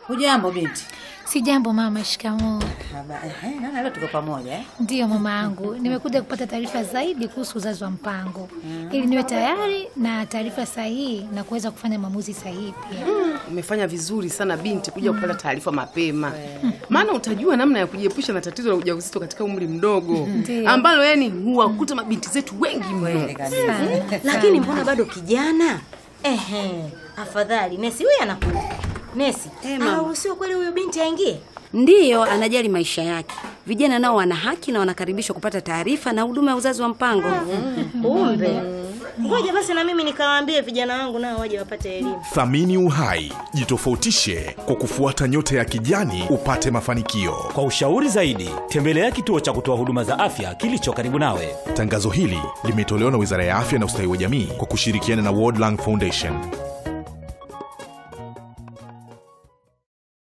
Hujambo binti? Si jambo mama. Shikamoo. Haba- eh, Naona leo tuko pamoja eh? Ndiyo mama yangu, nimekuja kupata taarifa zaidi kuhusu uzazi wa mpango ili niwe tayari na taarifa sahihi na kuweza kufanya maamuzi sahihi pia. Umefanya vizuri sana binti kuja kupata taarifa mapema, maana utajua namna ya kujiepusha na tatizo la ujauzito katika umri mdogo Ndiyo. ambalo yani huwakuta mabinti zetu wengi mno. Kweli kabisa. Sana, Lakini sana. mbona bado kijana? Ehe, afadhali Nesi huyu anakuja. Nesi, Eh, mama. au sio kweli huyu binti aingie? Ndiyo, anajali maisha yake. Vijana nao wana haki na wanakaribishwa kupata taarifa na huduma ya uzazi wa mpango. Kumbe. Ngoja basi na mimi nikawaambie vijana wangu nao waje wapate elimu. Thamini uhai, jitofautishe kwa kufuata nyota ya kijani upate mafanikio. Kwa ushauri zaidi, tembelea kituo cha kutoa huduma za afya kilicho karibu nawe. Tangazo hili limetolewa na Wizara ya Afya na Ustawi wa Jamii kwa kushirikiana na World Lung Foundation.